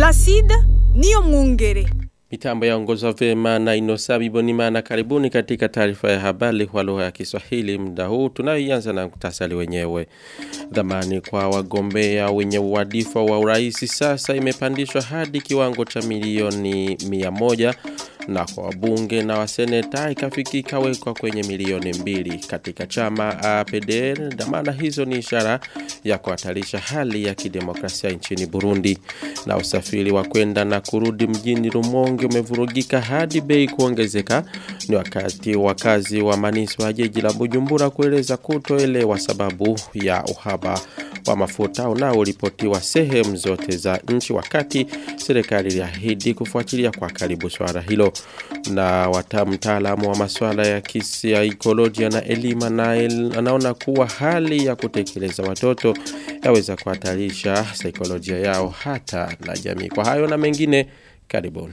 Placide niyo mwungere. Mitambo yaongozwa vema na Inosabi Bonimana. Karibuni katika taarifa ya habari kwa lugha ya Kiswahili muda huu tunayoianza na mkutasari wenyewe. Dhamani kwa wagombea wenye uadifa wa uraisi sasa imepandishwa hadi kiwango cha milioni mia moja na kwa wabunge na waseneta ikafikika wekwa kwenye milioni mbili katika chama APDR. Dhamana hizo ni ishara ya kuhatarisha hali ya kidemokrasia nchini Burundi, na usafiri wa kwenda na kurudi mjini Rumonge umevurugika hadi bei kuongezeka. Ni wakati wakazi wa maniswa ya jiji la Bujumbura kueleza kutoelewa sababu ya uhaba wa mafuta unaoripotiwa sehemu zote za nchi, wakati serikali iliahidi kufuatilia kwa karibu swala hilo. Na watamu mtaalamu wa masuala ya kisaikolojia na elimu na el, anaona kuwa hali ya kutekeleza watoto yaweza kuhatarisha saikolojia yao hata na jamii. Kwa hayo na mengine, karibuni.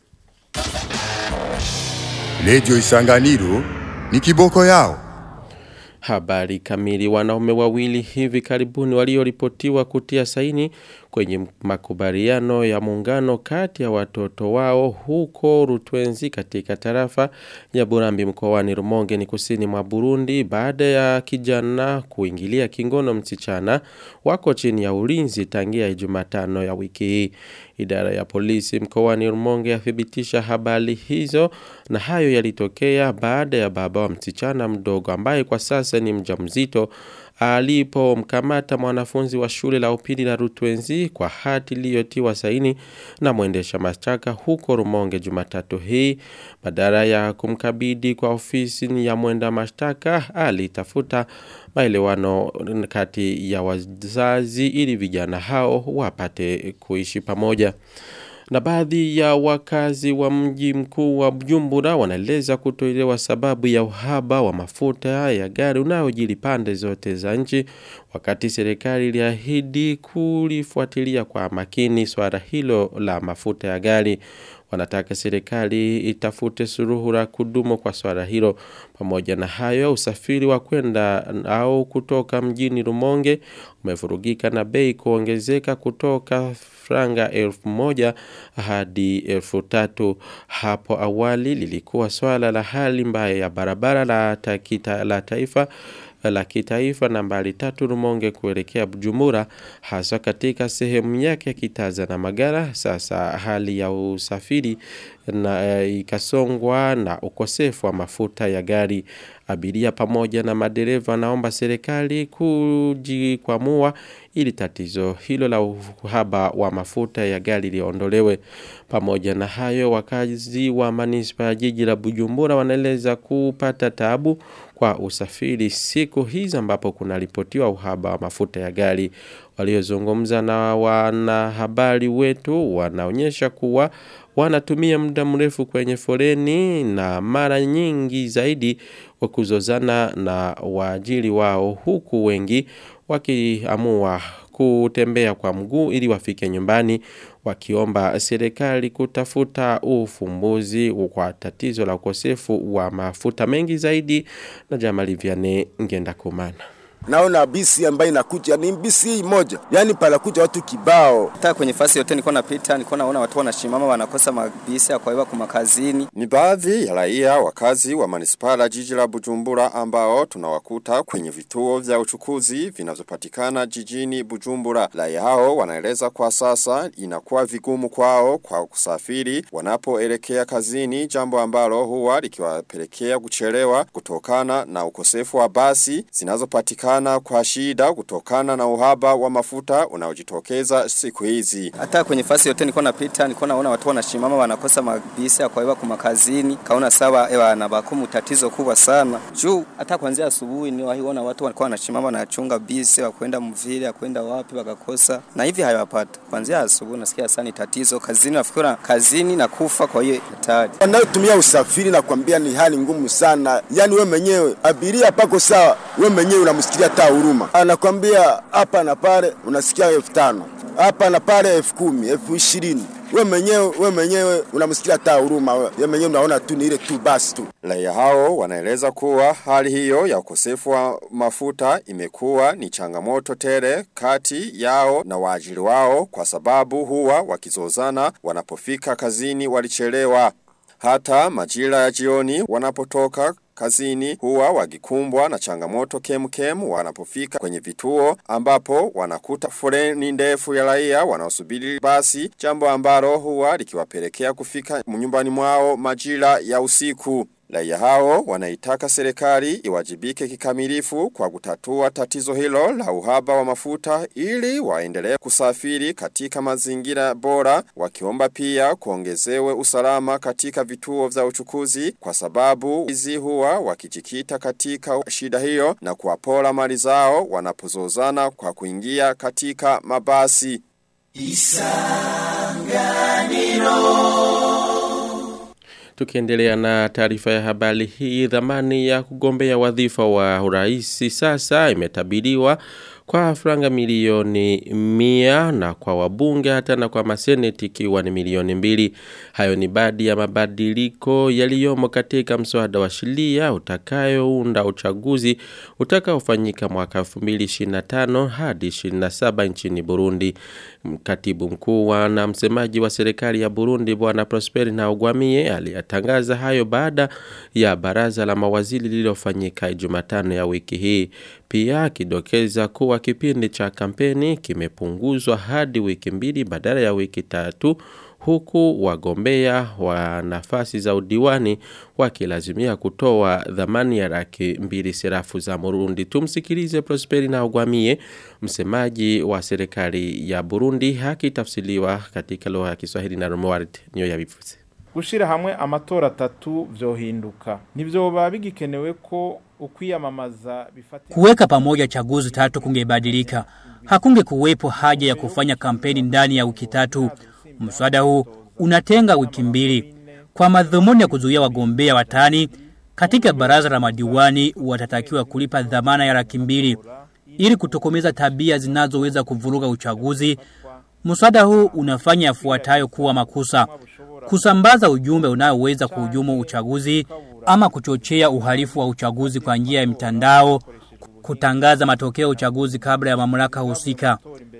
Redio Isanganiro ni kiboko yao. Habari kamili wanaume wawili hivi karibuni walioripotiwa kutia saini kwenye makubaliano ya muungano kati ya watoto wao huko Rutwenzi katika tarafa ya Burambi mkoani Rumonge ni kusini mwa Burundi baada ya kijana kuingilia kingono msichana wako chini ya ulinzi tangia Jumatano ya wiki hii. Idara ya polisi mkoani Rumonge yathibitisha habari hizo na hayo yalitokea baada ya baba wa msichana mdogo ambaye kwa sasa ni mjamzito alipomkamata mwanafunzi wa shule la upili la Rutwenzi kwa hati iliyotiwa saini na mwendesha mashtaka huko Rumonge Jumatatu hii badala ya kumkabidi kwa ofisi ya mwenda mashtaka alitafuta maelewano kati ya wazazi ili vijana hao wapate kuishi pamoja na baadhi ya wakazi wa mji mkuu wa Bujumbura wanaeleza kutoelewa sababu ya uhaba wa mafuta ya gari unaojili pande zote za nchi, wakati serikali iliahidi kulifuatilia kwa makini swala hilo la mafuta ya gari. Wanataka serikali itafute suluhu la kudumu kwa swala hilo. Pamoja na hayo, usafiri wa kwenda au kutoka mjini Rumonge umevurugika na bei kuongezeka kutoka franga elfu moja hadi elfu tatu. Hapo awali lilikuwa swala la hali mbaya ya barabara la, takita, la taifa la kitaifa nambari tatu Rumonge kuelekea Bujumbura hasa katika sehemu yake ya Kitaza na Magara. Sasa hali ya usafiri na e, ikasongwa na ukosefu wa mafuta ya gari. Abiria pamoja na madereva naomba serikali kujikwamua ili tatizo hilo la uhaba wa mafuta ya gari liondolewe. Pamoja na hayo, wakazi wa manispa ya jiji la Bujumbura wanaeleza kupata tabu kwa usafiri siku hizi ambapo kunaripotiwa uhaba wa mafuta ya gari. Waliozungumza na wanahabari wetu wanaonyesha kuwa wanatumia muda mrefu kwenye foleni na mara nyingi zaidi wa kuzozana na waajiri wao huku wengi wakiamua kutembea kwa mguu ili wafike nyumbani wakiomba serikali kutafuta ufumbuzi kwa tatizo la ukosefu wa mafuta mengi zaidi na Jamali Vianney ngenda kumana naona bisi ambayo inakuja ni bisi hii moja, yani panakuja watu kibao. Hata kwenye fasi yote nilikuwa napita, nilikuwa naona watu wanashimama wanakosa mabisi ya kuwaiwa kwa makazini. Ni baadhi ya raia wakazi wa manispala jiji la Bujumbura ambao tunawakuta kwenye vituo vya uchukuzi vinavyopatikana jijini Bujumbura. Raia hao wanaeleza kwa sasa inakuwa vigumu kwao kwa kusafiri wanapoelekea kazini, jambo ambalo huwa likiwapelekea kuchelewa kutokana na ukosefu wa basi zinazopatikana kupatikana kwa shida kutokana na uhaba wa mafuta unaojitokeza siku hizi. Hata kwenye fasi yote nilikuwa napita, nilikuwa naona watu wanashimama wanakosa mabisi ya kuwaiwa kwa makazini. Kaona sawa ewa na bakumu tatizo kubwa sana. Juu hata kuanzia asubuhi ni wahiona watu walikuwa wanashimama wanachunga bisi wa kwenda mvile, ya kwenda wapi wakakosa. Na hivi hayawapata. Kuanzia asubuhi nasikia sana ni tatizo kazini, nafikiri kazini na kufa kwa hiyo hatari. Wanaotumia usafiri na kuambia ni hali ngumu sana. Yaani we mwenyewe abiria pako sawa, we mwenyewe unamsikia hata huruma. Anakwambia hapa na pale unasikia elfu tano hapa na pale elfu kumi elfu ishirini we mwenyewe we mwenyewe unamsikia hata huruma we we mwenyewe unaona tu ni ile tu basi tu Raia hao wanaeleza kuwa hali hiyo ya ukosefu wa mafuta imekuwa ni changamoto tele kati yao na waajiri wao kwa sababu huwa wakizozana wanapofika kazini walichelewa. Hata majira ya jioni wanapotoka kazini huwa wakikumbwa na changamoto kemkem wanapofika kwenye vituo ambapo wanakuta foleni ndefu ya raia wanaosubiri basi jambo ambalo huwa likiwapelekea kufika nyumbani mwao majira ya usiku. Raia hao wanaitaka serikali iwajibike kikamilifu kwa kutatua tatizo hilo la uhaba wa mafuta ili waendelee kusafiri katika mazingira bora wakiomba pia kuongezewe usalama katika vituo vya uchukuzi kwa sababu hizi huwa wakijikita katika shida hiyo na kuwapora mali zao wanapozozana kwa kuingia katika mabasi. Tukiendelea na taarifa ya habari hii, dhamani ya kugombea wadhifa wa uraisi sasa imetabiriwa kwa franga milioni mia na kwa wabunge hata na kwa maseneti ikiwa ni milioni mbili. Hayo ni baadhi ya mabadiliko yaliyomo katika mswada wa sheria utakayounda uchaguzi utakaofanyika mwaka 2025 hadi 27 nchini Burundi. Katibu mkuu na msemaji wa serikali ya Burundi bwana Prosper Ntagwamiye aliyatangaza hayo baada ya baraza la mawaziri lililofanyika Jumatano ya wiki hii. Pia akidokeza kuwa kipindi cha kampeni kimepunguzwa hadi wiki mbili badala ya wiki tatu huku wagombea wa nafasi za udiwani wakilazimia kutoa dhamani ya laki mbili serafu za Burundi. Tumsikilize Prosperi na Ugwamie, msemaji wa serikali ya Burundi, hakitafsiliwa katika lugha ya Kiswahili na Romuald niyo yabivuze. gushira hamwe amatora atatu vyohinduka ntivyoba bigikenewe ko ukwiyamamaza bifatira Kuweka pamoja chaguzi tatu kungebadilika. Hakunge kuwepo haja ya kufanya kampeni ndani ya wiki tatu. Mswada huu unatenga wiki mbili kwa madhumuni ya kuzuia wagombea watani katika baraza la madiwani watatakiwa kulipa dhamana ya laki mbili ili kutokomeza tabia zinazoweza kuvuruga uchaguzi. Mswada huu unafanya yafuatayo kuwa makosa: kusambaza ujumbe unaoweza kuhujumu uchaguzi ama kuchochea uhalifu wa uchaguzi kwa njia ya mitandao, kutangaza matokeo ya uchaguzi kabla ya mamlaka husika.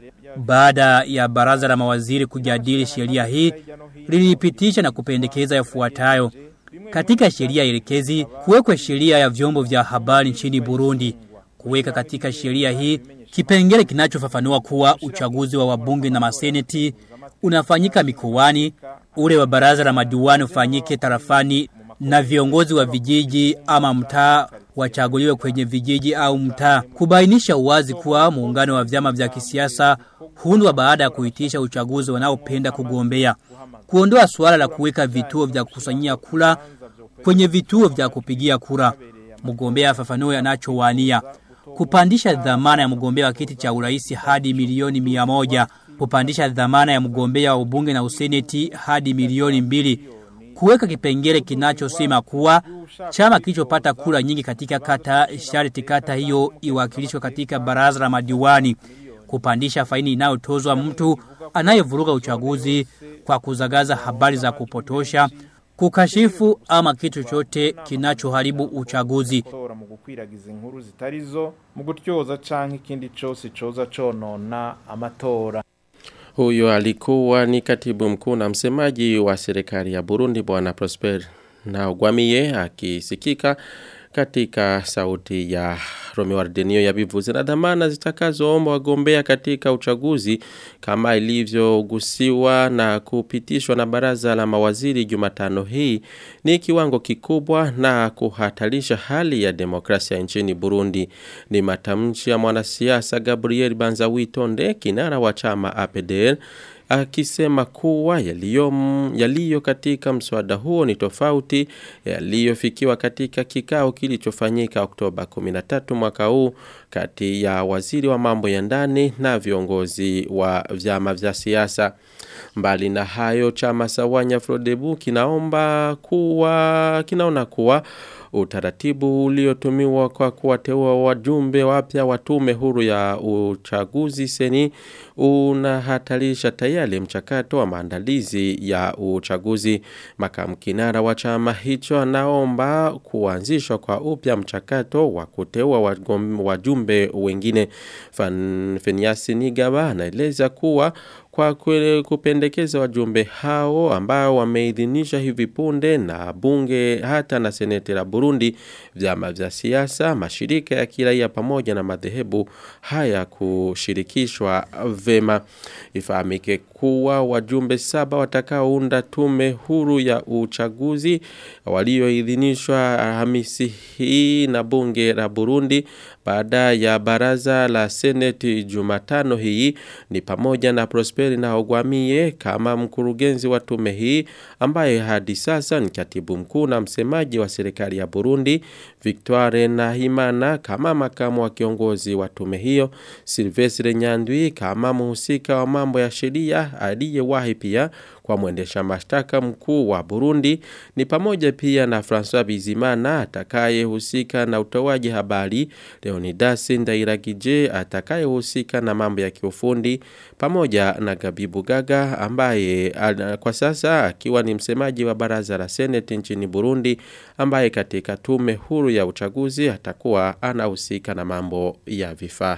Baada ya baraza la mawaziri kujadili sheria hii, lilipitisha na kupendekeza yafuatayo. Katika sheria elekezi, kuwekwe sheria ya vyombo vya habari nchini Burundi. Kuweka katika sheria hii kipengele kinachofafanua kuwa uchaguzi wa wabunge na maseneti unafanyika mikoani, ule wa baraza la madiwani ufanyike tarafani na viongozi wa vijiji ama mtaa wachaguliwe kwenye vijiji au mtaa. Kubainisha uwazi kuwa muungano wa vyama vya kisiasa huundwa baada ya kuitisha uchaguzi wanaopenda kugombea. Kuondoa suala la kuweka vituo vya kukusanyia kura kwenye vituo vya kupigia kura. Mgombea afafanue anachowania. Kupandisha dhamana ya mgombea wa kiti cha urais hadi milioni mia moja. Kupandisha dhamana ya mgombea wa ubunge na useneti hadi milioni mbili kuweka kipengele kinachosema kuwa chama kilichopata kura nyingi katika kata sharti kata hiyo iwakilishwe katika baraza la madiwani kupandisha faini inayotozwa mtu anayevuruga uchaguzi kwa kuzagaza habari za kupotosha kukashifu ama kitu chochote kinachoharibu uchaguzi tora mu gukwiragiza inkuru zitarizo mu gutyoza canke ikindi cose coza conona amatora Huyo alikuwa ni katibu mkuu na msemaji wa serikali ya Burundi bwana Prosper na Gwamiye akisikika katika sauti ya Romeo Ardenio ya bivuzi na dhamana zitakazoomba wagombea katika uchaguzi kama ilivyogusiwa na kupitishwa na baraza la mawaziri Jumatano hii ni kiwango kikubwa na kuhatarisha hali ya demokrasia nchini Burundi ni matamshi ya mwanasiasa Gabriel Banzawitonde kinara wa chama APDL akisema kuwa yaliyo yaliyo katika mswada huo ni tofauti yaliyofikiwa katika kikao kilichofanyika Oktoba 13 mwaka huu kati ya waziri wa mambo ya ndani na viongozi wa vyama vya siasa. Mbali na hayo chama Sawanya Frodebu kinaomba kuwa kinaona kuwa Utaratibu uliotumiwa kwa kuwateua wajumbe wapya wa tume huru ya uchaguzi seni unahatarisha tayari mchakato wa maandalizi ya uchaguzi. Makamu kinara wa chama hicho anaomba kuanzishwa kwa upya mchakato wa kuteua wagom- wajumbe wengine. Fan- Feniasi Nigaba anaeleza kuwa kwa kwele kupendekeza wajumbe hao ambao wameidhinisha hivi punde na bunge hata na seneti la Burundi vyama vya siasa mashirika ya kiraia pamoja na madhehebu haya kushirikishwa vema ifahamike kuwa wajumbe saba watakaounda tume huru ya uchaguzi walioidhinishwa Alhamisi hii na bunge la Burundi baada ya baraza la seneti Jumatano hii ni pamoja na Prosperi na Ogwamie kama mkurugenzi wa tume hii ambaye hadi sasa ni katibu mkuu na msemaji wa serikali ya Burundi Victoire Nahimana kama makamu wa kiongozi wa tume hiyo Silvestre Nyandwi kama mhusika wa mambo ya sheria aliyewahi pia kwa mwendesha mashtaka mkuu wa Burundi ni pamoja pia na François Bizimana atakayehusika na utoaji habari Leonidas Ndairagije atakayehusika na mambo ya kiufundi pamoja na Gabibu Gaga ambaye ana- kwa sasa akiwa ni msemaji wa baraza la Senate nchini Burundi ambaye katika tume huru ya uchaguzi atakuwa anahusika na mambo ya vifaa.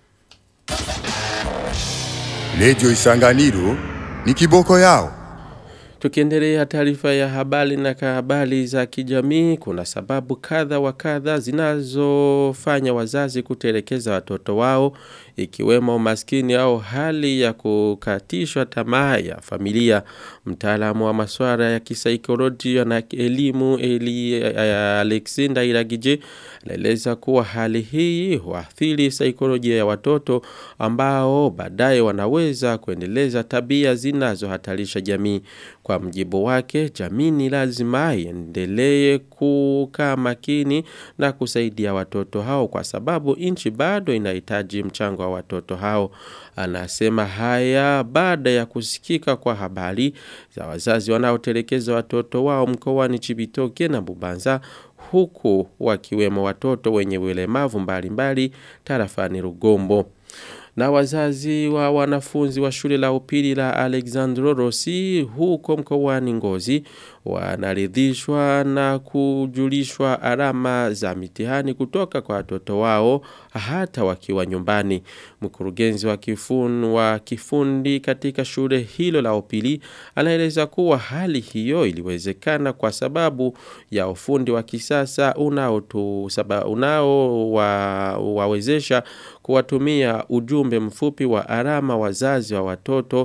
Radio Isanganiro ni kiboko yao. Tukiendelea taarifa ya habari na habari za kijamii, kuna sababu kadha wa kadha zinazofanya wazazi kutelekeza watoto wao, ikiwemo umaskini au hali ya kukatishwa tamaa ya familia. Mtaalamu wa masuala ya kisaikolojia na elimu Eli Alexander Iragije anaeleza kuwa hali hii huathiri saikolojia ya watoto ambao baadaye wanaweza kuendeleza tabia zinazohatarisha jamii. Kwa mjibu wake, jamii ni lazima iendelee kukaa makini na kusaidia watoto hao kwa sababu nchi bado inahitaji mchango wa watoto hao. Anasema haya baada ya kusikika kwa habari za wazazi wanaotelekeza watoto wao mkoani Chibitoke na Bubanza huku wakiwemo watoto wenye ulemavu mbalimbali tarafani Rugombo na wazazi wa wanafunzi wa shule la upili la Alexandro Rossi huko mkoani Ngozi wanaridhishwa na kujulishwa alama za mitihani kutoka kwa watoto wao hata wakiwa nyumbani. Mkurugenzi wa kifun wa kifundi katika shule hilo la upili anaeleza kuwa hali hiyo iliwezekana kwa sababu ya ufundi wa kisasa unao unao wa, wawezesha kuwatumia ujumbe mfupi wa alama wazazi wa watoto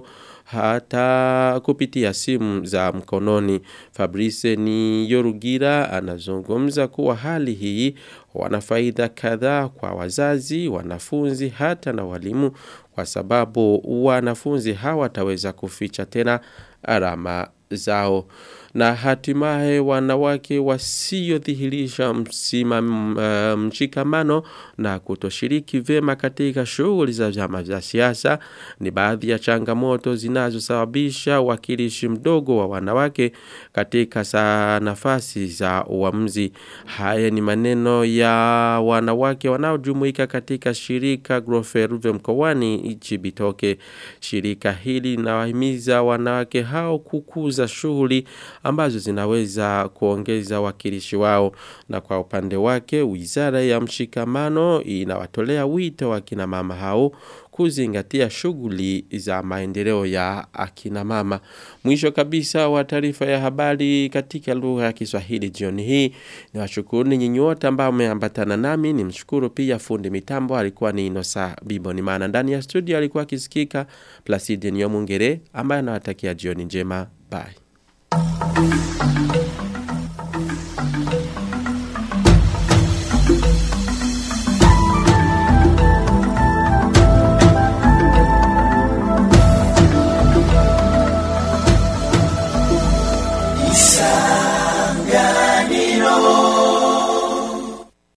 hata kupitia simu za mkononi. Fabrice ni Yorugira anazungumza kuwa hali hii wana faida kadhaa kwa wazazi, wanafunzi hata na walimu kwa sababu wanafunzi hawataweza kuficha tena alama zao na hatimaye wanawake wasiodhihirisha msima uh, mshikamano na kutoshiriki vema katika shughuli za vyama vya siasa ni baadhi ya changamoto zinazosababisha wakilishi mdogo wa wanawake katika saa nafasi za uamuzi. Haya ni maneno ya wanawake wanaojumuika katika shirika Groferuve mkoani Chibitoke. Shirika hili linawahimiza wanawake hao kukuza shughuli ambazo zinaweza kuongeza wakilishi wao na kwa upande wake wizara ya mshikamano inawatolea wito wa kina mama hao kuzingatia shughuli za maendeleo ya akina mama. Mwisho kabisa wa taarifa ya habari katika lugha ya Kiswahili jioni hii ni washukuru nyinyi wote ambao mmeambatana nami ni mshukuru pia fundi mitambo alikuwa ni Inosa Bibo ni maana ndani ya studio alikuwa akisikika Placide Nyomungere ambaye anawatakia jioni njema bye